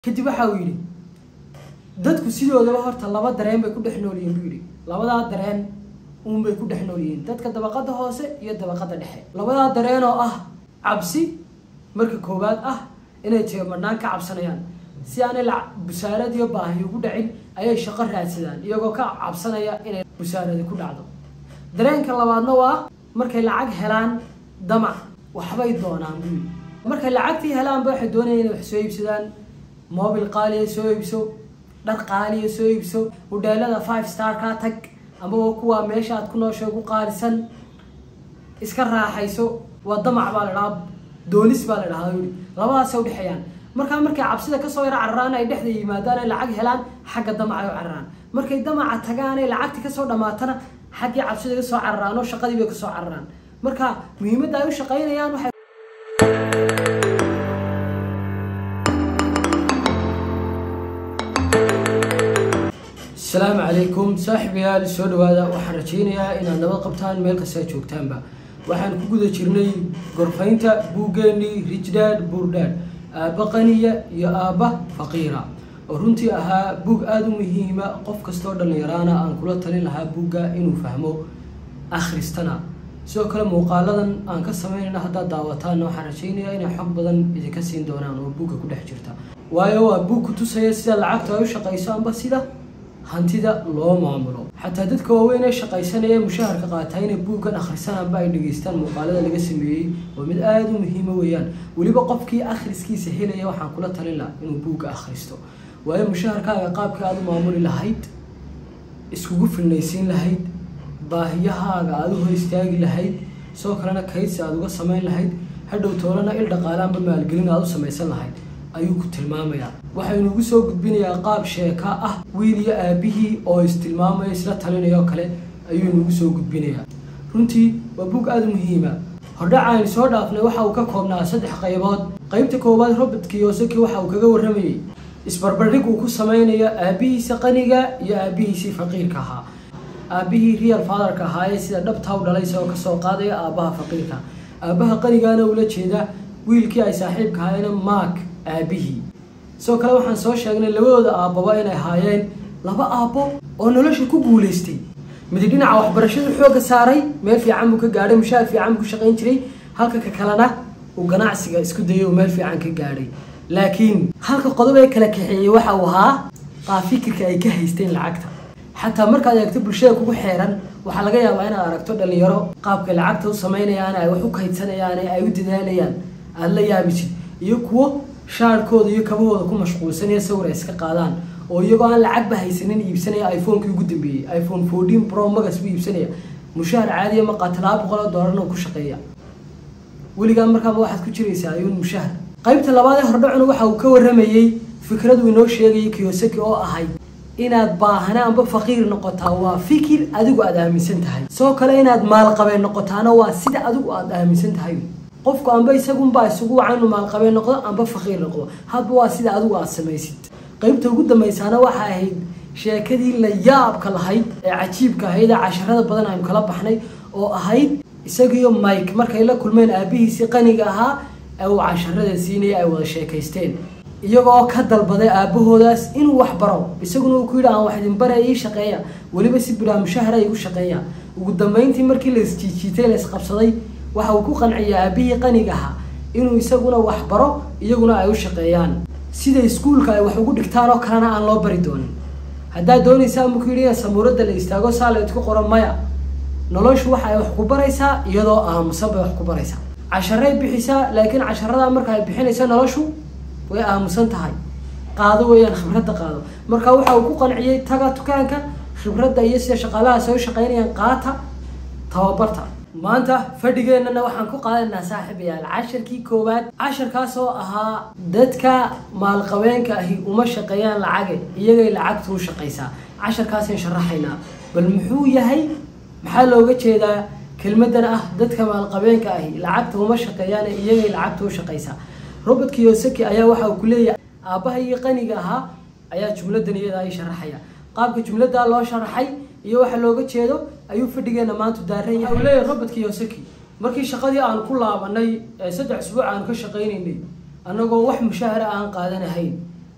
kadib waxa uu yidhi dadku sidoodaba horta laba dareen bay ku dhex nool yihiin buu yidhi labadaa dareen uunbay ku dhex nool yihiin dadka dabaqada hoose iyo dabaqada dhexe labadaa dareen oo ah cabsi marka koowaad ah inay teemadnaan ka cabsanayaan si aanay la busaarad iyo baahi ugu dhacin ayay shaqo raadsadaan iyagoo ka cabsanaya inay busaaradi ku dhacdo dareenka labaadna waa markay lacag helaan damac waxbay doonaan buu yidhi markay lacagtii helaanba waxay doonayaan inay wax soo iibsadaan mobil qaaliya soo iibso dhar qaaliya soo iibso hudheelada five star kaa tag amaba kuwa meesha aad ku nooshay ugu qaalisan iska raaxayso waa damac baa la dhahaa doonis baa la dhahaa yidhi labadaasay udhexeeyaan markaa markay cabsida kasoo yaro cararaan ay dhexda yimaadaan ay lacag helaan xagga damacay u cararaan markay damaca tagaan ay lacagti kasoo dhamaatana xaggii cabsida kasoo cararaan oo shaqadii bay kasoo cararaan marka muhiimadda ay u shaqaynayaan waxay asalaamu calaykum saaxiibayaal soo dhawaada waxaan rajaynayaa inaad nabad qabtaan meel kastaa joogtaanba waxaan ku guda jirnay gorfaynta buuggeenii rijdad buurdad aabba qaniya iyo aabba faqiira oo runtii ahaa buug aada u muhiima qof kastoo dhallinyaraana aan kula talin lahaa buugga inuu fahmo akhristana sidoo kale muuqaaladan aan ka sameynayna haddaad daawataanna waxaan rajaynayaa inay xog badan idinka siin doonaan oo buugga ku dhex jirta waayo waa buug ku tusaya sida lacagta ay u shaqayso amba sida hantida loo maamulo xataa dadka waaweyn ee shaqaysanaya mushaharka qaataa inay buuggan akhrisananba ay dhegeystaan muuqaalada laga sameeyey waa mid aada u muhiima weeyaan weliba qofkii akhriskiisa helaya waxaan kula talin laha inuu buugga akhristo waayo mushaharkaaga qaabkii aada u maamuli lahayd iskugu filnaysiin lahayd baahiyahaaga aada u hor istaagi lahayd sidoo kalena kaydsi aada uga samayn lahayd hadhow toolana il dhaqaalaanba maalgelin aada u samaysan lahayd ayuu ku tilmaamayaa waxaynuugu soo gudbinayaa qaab sheeka ah wiil iyo aabihii oo istilmaamaya isla talinaya oo kale ayuu inugu soo gudbinayaa runtii waa buug aada u muhiima hordhaca aynu soo dhaafnay waxa uu ka koobnaa saddex qaybood qaybta koowaad robert kiyosaki waxa uu kaga warramayey isbarbardhig uu ku sameynayo aabihiisa qaniga iyo aabihiisii faqiirka ahaa aabihii real fatherka ahaa ee sida dhabtaa u dhalay isagoo kasoo qaadaya aabbaha faqiirka aabbaha qanigaana ula jeeda wiilkii ay saaxiibka ahaayeen mark aabihii sidoo kale waxaan soo sheegnay labadooda aabbaba inay ahaayeen laba aabbo oo nolosha ku guulaystay midi dhinaca waxbarashada xoogga saaray meel fiican buu ka gaadhay mushaar fiican buu ku shaqayn jiray halka ka kalena uu ganacsiga isku dayay oo meel fiican ka gaadhay laakiin halka qodob ee kala kaxeeyey waxa uu ahaa qaab fikirka ay ka haysteen lacagta xataa markaad eegto bulshada kugu xeeran waxaa laga yaabaa inaad aragto dhallinyaro qaabkay lacagta u samaynayaan ay wax u kaydsanayaan ee ay u dadaalayaan aada la yaabisid iyo kuwo shaarkooda iyo kabahooda ku mashquulsanaya sawir ay iska qaadaan oo iyagoo aan lacagba haysanin iibsanaya iphonekii ugu dambeeyey iphone fourteen pro magas buu iibsanaya mushaar caadiya ma qaata laba boqol oo doolarna ku shaqeeya weligaa markaaba waxaad ku jiraysaa ayuun mushahar qaybta labaad ee hordhacuna waxa uu ka warramayey fikradu inoo sheegayay kiyosaki oo ahay inaad baahana amba faqiir noqotaa waa fikir adigu aada aaminsan tahay sidoo kale inaad maalqabeen noqotaana waa sida adigu aada aaminsan tahay qofku amba isagunbaa isugu waca inuu maalqabeen noqdo amba faqiir noqdo hadba waa sida adigu aada samaysid qaybta ugu dambaysaana waxay ahayd sheekadii la yaabka lahayd ee cajiibka ahayd ee casharada badan aynu kala baxnay oo ahayd isagiiyo mike markay la kulmeen aabihiisii qaniga ahaa ee uu casharada siinaya ay wada sheekaysteen iyagoo ka dalbaday aabahoodaas inuu wax baro isaguna uu ku yidhi aan wax idin bara ii shaqeeya weliba si bilaa mushahara igu shaqeeya ugu dambeyntii markii la isjiijiitay la isqabsaday waxa uu ku qanciyay aabihii qaniga ahaa inuu isaguna wax baro iyaguna ay u shaqeeyaan sida iskuulka ay wax ugu dhigtaan oo kalena aan loo bari doonin haddaad doonaysaa muku yidhi in samuuradda la istaago saa la idku qoro maya noloshu waxa ay wax ku baraysaa iyadoo aamusan bay wax ku baraysaa casharay bixisaa laakiin casharada marka ay bixinayso noloshu way aamusan tahay qaado weeyaan khibradda qaado marka waxa uu ku qanciyey taga dukaanka khibradda iyo sida shaqaalahaas ay u shaqaynayaan qaata tababarta maanta fadhigeennana waxaan ku qaadanaynaa saaxiibayaal casharkii koowaad casharkaas oo ahaa dadka maalqabeenka ahi uma shaqeeyaan lacage iyagay lacagtu u shaqaysaa casharkaasaan sharaxaynaa bal muxuu yahay maxaa looga jeedaa kelmadan ah dadka maalqabeenka ahi lacagta uma shaqeeyaan iyagay lacagtu u shaqaysaa robert kiyosaki ayaa waxa uu ku leeyahay aabbaha iyo qaniga ahaa ayaa jumladan iyada ay sharaxaya qaabka jumladdaa loo sharaxay iyo waxa looga jeedo ayuu fadhigeena maanta daaran yahay uu leeyahay robert kiyosaki markii shaqadii aan ku laabanay ee saddex isbuuc aan ka shaqaynaynay annagoo wax mushahara aan qaadanahayn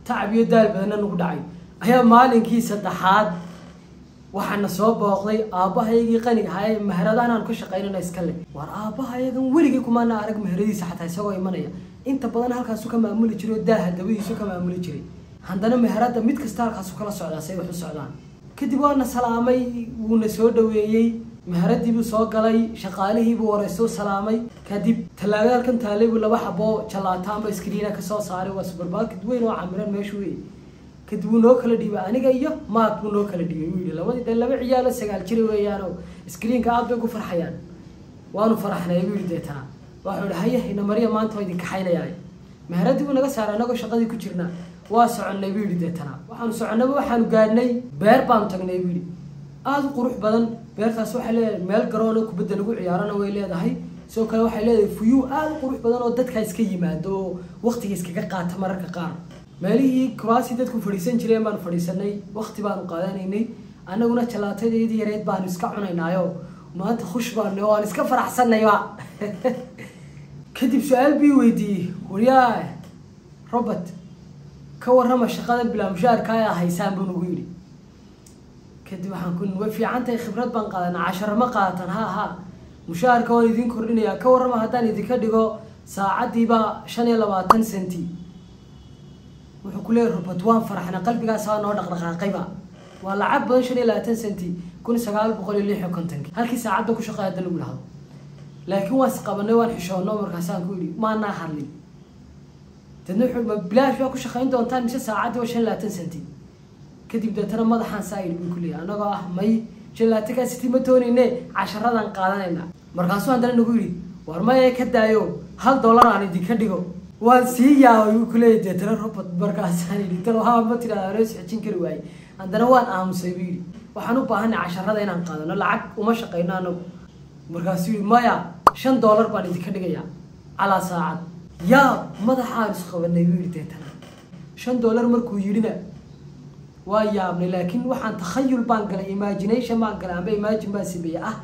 tacab iyo daal badanna nagu dhacay ayaa maalinkii saddexaad waxaana soo booqday aabbahaygii qaniga ahaa ee meheradahan aan ka shaqaynana iska le war aabbahayagan weligii kumaana arag meheradiisa xataa isagoo imanaya inta badan halkaasu ka maamuli jiray oo daaha dabadiisu ka maamuli jiray haddana meherada mid kasta halkaasu kala socdaa say wax u socdaan kadib waana salaamay wuuna soo dhaweeyey meheradiibuu soo galay shaqaalihiibuu wareyso salaamay kadib tallaagada halkan taalay buu laba xaboo jalaata amba iskriina kasoo saaray waa subermarket weyn oo camiran meeshu wey kadib wuu noo kala dhiibay aniga iyo maak buu noo kala dhiibay wuu yihi labadii de laba ciyaalo sagaal jira weeyaan oo iskriinka aad bay ku farxayaan waanu faraxnay buu yihi deetana waxuu ihi haya ina mariya maanta waa idin kaxaynayaa meheradii buu naga saaray anagoo shaqadii ku jirna waa soconnay buu yihi deetana waxaanu soconnaba waxaanu gaadhnay beer baanu tagnay buu yihi aada u qurux badan beertaas waxay leedahay meel garoona kubadda lagu ciyaarana way leedahay sidoo kale waxay leedahay fuyuu aada u qurux badan oo dadkaa iska yimaado oo waqtiga iskaga qaata mararka qaar meelihii kuraasii dadku fadhiisan jireen baanu fadhiisanay waqti baanu qaadanaynay annaguna jalaatadeedii yareed baanu iska cunaynaayo maanta khush baanu waan iska faraxsanayba kadib su-aal bii weydiiyey waryaa robert ka warrama shaqada bilaa mushaarka ayaa haysaan buu nagu yidhi kadib waxaan ku way fiican tahay khibrad baan qaadanaa casharo ma qaadatan ha ha mushaharka waan idiin kordhinayaa ka warrama haddaan idinka dhigo saacaddiiba shan iyo labaatan centi wuxuu ku leeyahy robert waan faraxna qalbigaas waa noo dhaqdhaqaaqayba waa lacag badan shan iyo labaatan centi kun sagaal boqol iyo lix iyo kontonkii halkii saacadda ku shaqeey hadda lagu dhahdo laakiin waan isqabanay waan xishoonno markaasaan ku yidhi maanaa hadlin dadna wuxuu ma bilaash baa ku shaqayn doontaan mise saacaddii waa shan iyo labaatan centi kadib deetana madaxaan saa yidhi buu ku leeyahy annagoo ah may shan iyo labaatan kaa centi ma doonayne casharadan qaadanayna markaasuu haddana nagu yidhi war maya ka daayo hal dollar aan idinka dhigo waan sii yaabay buu kuleeyahy deetana robert markaasaan yidhi tan waxaa ma tidhahda noo sixijin kari waayey haddana waan aamusay buu yidhi waxaan u baahanay casharada inaan qaadano lacag uma shaqayno anagu markaasuu yidhi maya shan dollar baan idinka dhigayaa calaa saacad yaa madaxaan isqabanay buu yidhi deetana shan dollar markuu yidhina waa yaabnay laakiin waxaan takhayul baan galay imagination baan galay amba imagine baan sameeyey ah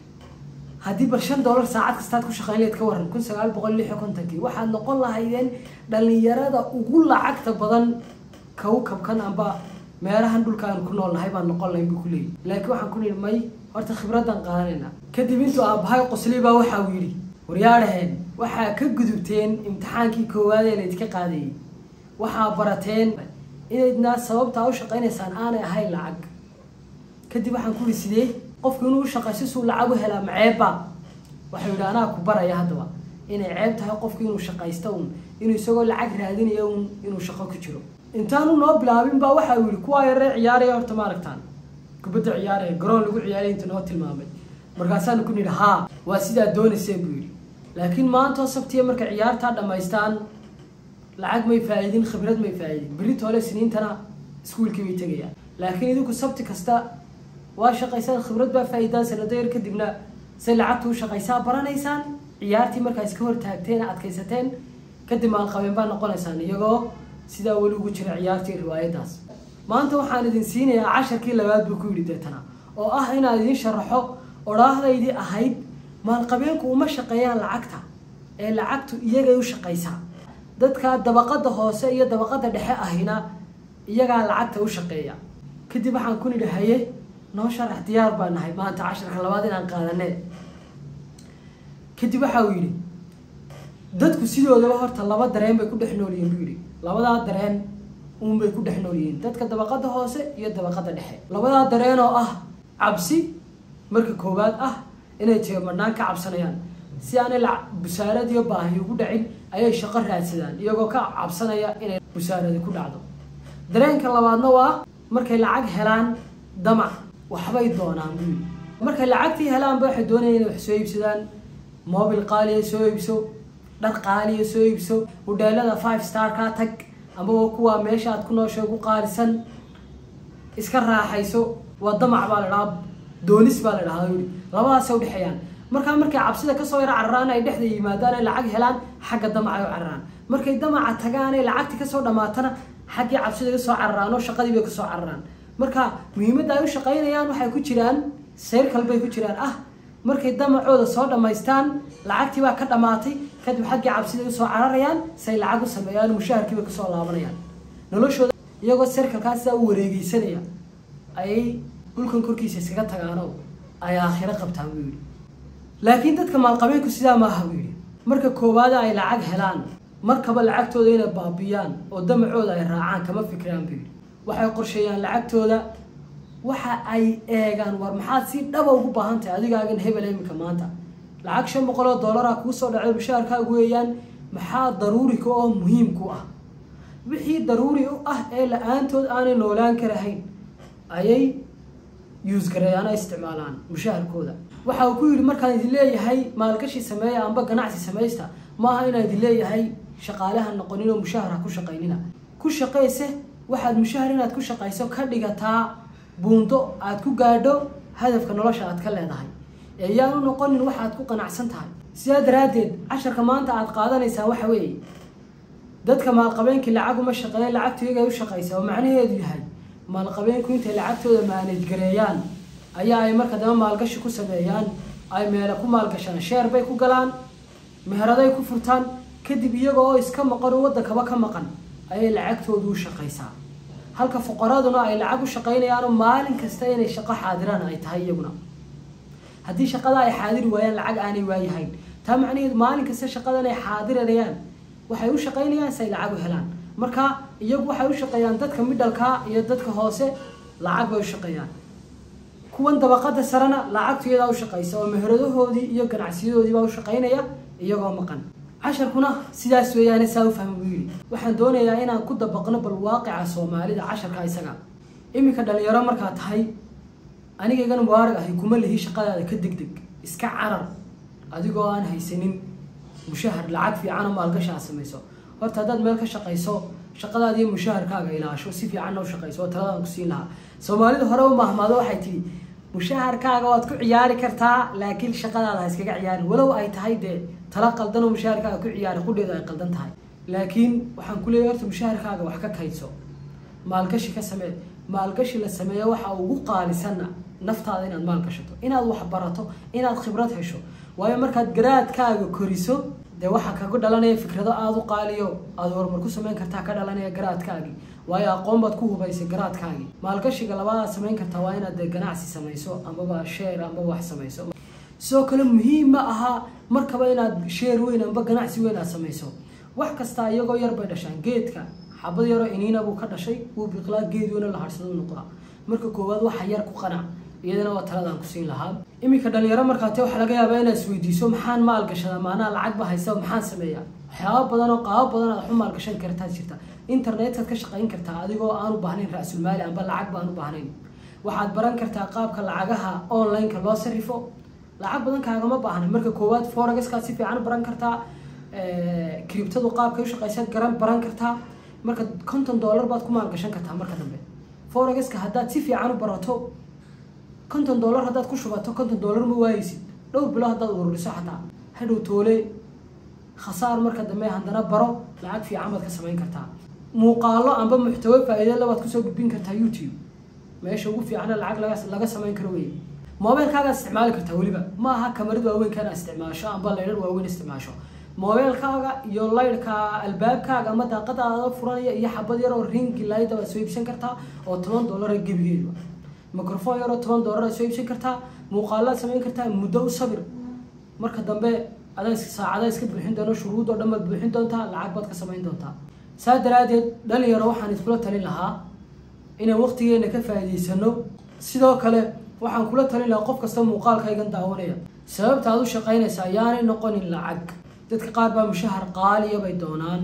haddii bal shan dollar saacad kastaad ku shaqayn leed ka waran kun sagaal boqol lix iyo kontonkii waxaad noqon lahaydeen dhalinyarada ugu lacagta badan kawkabkan amba meelahan dhulkaan ku nool nahay baan noqon lahayn buu ku leeyahy laakiin waxaan ku nihi may horta khibraddan qaadanayna kadib intuu aabbahay qoslay baa waxa uu yidhi waryaadhaheen waxaa ka gudubteen imtixaankii koowaad ee laydinka qaadayay waxaa barateen inaydna sababtaa u shaqaynaysaan aanay ahayn lacag kadib waxaan ku ihi sidee qofku inuu shaqayso suu lacag u helaa maceebba waxau yidhi anaa ku baraya haddaba inay ceeb tahay qofku inuu shaqaysto un inuu isagoo lacag raadinayo un inuu shaqo ku jiro intaanu noo bilaabin baa waxa uu yihi kuwaa yaree ciyaaraya horta ma aragtaan kubadda ciyaaraya garoon lagu ciyaaraya inta noo tilmaamay markaasaanu ku nidhi haa waa sidaa doonayseen buu yidhi laakiin maantoo sabtiya markay ciyaartaa dhammaystaan lacag may faa-iidin khibrad may faa-iidin berito hole siniintana iskuulkii bay tegayaan laakiin idinku sabti kasta waa shaqaysaan khibrad baa faa-iidaan sanado yar kadibna say lacagtu u shaqaysaa baranaysaan ciyaartii markaa iska hor taagteen adkaysateen kadib maalqabeen baa noqonaysaan iyagoo sidaa weli ugu jira ciyaartii riwaayadaas maanta waxaan idin siinayaa casharkii labaad buu ku yidhi deetana oo ah inaan idin sharaxo odhaahdaydii ahayd maalqabeenku uma shaqeeyaan lacagta ee lacagtu iyagay u shaqaysaa dadka dabaqada hoose iyo dabaqada dhexe ahina iyagaa lacagta u shaqeeya kadib waxaan ku nidhi haye noo sharax diyaar baa nahay maanta casharka labaad inaan qaadane kadib waxa uu yidhi dadku sidoodaba horta laba dareen bay ku dhex nool yihiin buu yidhi labadaa dareen uun bay ku dhex nool yihiin dadka dabaqada hoose iyo dabaqada dhexe labadaa dareen oo ah cabsi marka koowaad ah inay jeemadnaan ka cabsanayaan si aanay busaarad iyo baahi ugu dhacin ayay shaqo raadsadaan iyagoo ka cabsanaya inay busaaradi ku dhacdo dareenka labaadna waa markay lacag helaan damac waxbay doonaan buu yidhi markay lacagtii helaanba waxay doonayaan inay wax soo iibsadaan mobil qaaliya soo iibso dhar qaaliya soo iibso hudheelada five star kaa tag amaba kuwa meesha aad ku nooshay ugu qaalisan iska raaxayso waa damac baa la dhahaa doonis baa la dhahaa yidhi labadaasay udhexeeyaan markaa markay cabsida kasoo yaro cararaan ay dhexda yimaadaan ay lacag helaan xagga damac ay u cararaan markay damaca tagaan ay lacagtii kasoo dhamaatana xaggii cabsida ka soo cararaan oo shaqadii bay kasoo cararaan marka muhiimadda ay u shaqaynayaan waxay ku jiraan sayrkal bay ku jiraan ah markay damacooda soo dhammaystaan lacagtii baa ka dhammaatay kadib xaggii cabsida usoo cararayaan say lacag u sameeyaan mushaharkii bay kasoo laabanayaan noloshooda iyagoo serkalkaa sidaa u wareegeysanaya ayay dhulkan korkiisa iskaga tagaano ay aakhiro qabtaan buu yidhi laakiin dadka maalqabeenku sidaa maaha buu yidhi marka koowaada ay lacag helaan markaba lacagtooda inay baabiyaan oo damacooda ay raacaan kama fikiraan buu yidhi waxay qorsheeyaan lacagtooda waxa ay eegaan war maxaad si dhaba ugu baahan tahay adigaagan hebel iminka maanta lacag shan boqol oo dollara kuusoo dhacday mushaharkaagu weeyaan maxaa daruuri ka oo muhiim ku ah wixii daruuri u ah ee la-aantood aanay noolaan karahayn ayay yuusgareeyaan ay isticmaalaan mushaharkooda waxa uu ku yidhi markaan idin leeyahay maalgashi sameeya amba ganacsi samaysta maaha inaan idin leeyahay shaqaalaha noqonin oo mushahar ha ku shaqaynina ku shaqayse waxaad mushahar inaad ku shaqayso ka dhigataa buundo aad ku gaadho hadafka nolosha aad ka leedahay ee yaan u noqonin waxaad ku qanacsan tahay sidaa daraaddeed casharka maanta aad qaadanaysaan waxa weeye dadka maalqabeenkii lacag uma shaqeeya lacagtu iyaga ay u shaqaysa oo macnaheedu yahay maalqabeenku intay lacagtooda maanaj gareeyaan ayaa ay marka daba maalgashi ku sameeyaan ay meele ku maalgashaan sheer bay ku galaan meheraday ku furtaan kadib iyaga oo iska maqan oo waddankaba ka maqan ayay lacagtoodu u shaqaysaa halka fuqaraduna ay lacag u shaqaynayaanoo maalin kasta inay shaqo xaadiraan ay tahay iyaguna haddii shaqada ay xaadiri waayaan lacag aanay waayahayn taa macnaheedu maalin kasta shaqadan ay xaadirayaan waxay u shaqaynayaan si ay lacag u helaan marka iyagu waxay u shaqeeyaan dadka midhalka iyo dadka hoose lacag bay u shaqeeyaan kuwan dabaqada sarena lacagtu iyadaa u shaqaysa oo meheradahoodii iyo ganacsiyadoodii baa u shaqaynaya iyagoo maqan casharkuna sidaas weeyaane saa u fahma buu yidhi waxaan doonayaa inaan ku dabaqno bal waaqica soomaalida casharka isaga iminka dhalinyaro markaa tahay anigaygana mubaarag ahay kuma lihi shaqadaada ka deg deg iska carar adigoo aan haysanin mushahar lacag fiican oo maalgashi aad samayso horta haddaad meel ka shaqayso shaqadaada iyo mushaharkaaga ilaasho si fiicanna u shaqayso oo taladaan ku siin lahaa soomaalida hore u mahmaado waxay tihi mushaharkaaga waad ku ciyaari kartaa laakiin shaqadaada ha iskaga ciyaarin walow ay tahay dee tala qaldan oo mushaharkaaga ku ciyaari qudheedu ay qaldan tahay laakiin waxaan ku leeyahay horta mushaharkaaga wax ka kaydso maalgashi ka samee maalgashi la sameeyo waxa ugu qaalisanna naftaada inaad maal gashato inaad wax barato inaad khibrad hesho waayo markaad garaadkaaga koriso dee waxaa kaga dhalanaya fikrado aada u qaaliyo aada horumar ku samayn kartaa ka dhalanaya garaadkaagii waayo aqoon baad ku hubaysay garaadkaagii maalgashiga labaadaad samayn kartaa waa inaad dee ganacsi samayso amaba sheer amaba wax samayso sidoo kale muhiim ma aha markaba inaad sheer weyn amba ganacsi weyn aad samayso wax kastaa iyagoo yar bay dhashaan geedka xabad yaroo iniina buu ka dhashay wuu biqlaa geed weyna la harsado noqdaa marka koowaad waxa yar ku qanac iyadana waa taladaan ku siin lahaa iminka dhalinyaro markaate waxaa laga yaabaa inaad isweydiiso maxaan maalgashadaa maanaa lacag ba haysa maxaan sameeyaa waxyaaba badan oo qaabo badan aad waxu maalgashan kartaad jirta internetkaad ka shaqayn kartaa adigoo aan u baahnayn ra-sulmaali amba lacag baan u baahnayn waxaad baran kartaa qaabka lacagaha online-ka loo sarifo lacag badan kaagama baahna marka koowaad foregaskaad si fiican u baran kartaa criptadu qaabkay u shaqaysaad garan baran kartaa marka konton dollar baad ku maalgashan kartaa marka dambe foregaska haddaad si fiican u barato konton dollar haddaad ku shubato konton dollar ma waayeysid dhowr bilo haddaad ururiso xataa hadhow toole khasaar marka dambe haddana baro lacag fiican baad ka samayn kartaa muuqaalo amba muxtawo faa'iido labaad kusoo gudbin kartaa youtube meesha ugu fiicana lacag laga laga samayn karo wey mobilkaagaad isticmaali kartaa weliba ma aha kamarad waaweynka inaad isticmaasho amba laydhar waaweyn isticmaasho mobilkaaga iyo laydhka albaabkaaga ama daaqadaada furanaya iyo xabad yar oo ringi laayda waad soo iibsan kartaa oo toban dollara gebigeedu microphone yaroo toban dollar aad soo iibsan kartaa muuqaalaad samayn kartaa muddo u sabir marka dambe adaa saacada iska buuxin doono shuruud oo dhan baad buuxin doontaa lacag baad ka samayn doontaa saa daraadeed dhalinyaro waxaan iskula talin lahaa inaan waqtigeena ka faa'iidaysano sidoo kale waxaan kula talin lahaa qof kasta muuqaalkaygan daawanaya sababta aad u shaqaynaysa ayaanay noqonin lacag dadka qaar baa mushahar qaaliya bay doonaan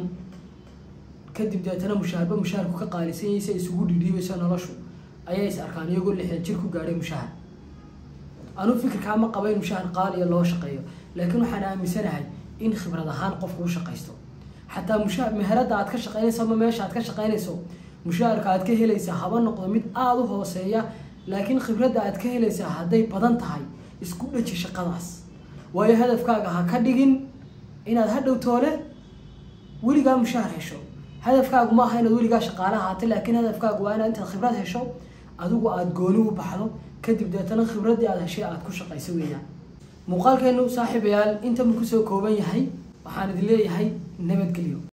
kadib deetana mushaharba mushaharku ka qaalisan yahay si ay isugu dhidhiibayso noloshu ayay is arkaan iyagoo lixdan jir ku gaadhay mushahar anuu fikirkaa ma qaba in mushahar qaaliya loo shaqeeyo laakiin waxaan aaminsanahay in khibrad ahaan qofku u shaqaysto xataa musha meherada aad ka shaqaynayso ama meesha aad ka shaqaynayso mushaharka aad ka helaysa haba noqdo mid aada u hooseeya laakiin khibradda aad ka helaysaa hadday badan tahay isku dhaji shaqadaas waayo hadafkaaga ha ka dhigin inaad hadhow toole weligaa mushahar hesho hadafkaagu ma aha inaad weligaa shaqaale ahaata laakiin hadafkaagu waa inaad intaad khibrad hesho adigu aada gooni u baxdo kadib deetana khibraddii aada heshay aada ku shaqayso weeyaan muuqaalkeenu saaxiibayaal inta mu kusoo kooban yahay waxaan idin leeyahay nabadgelyo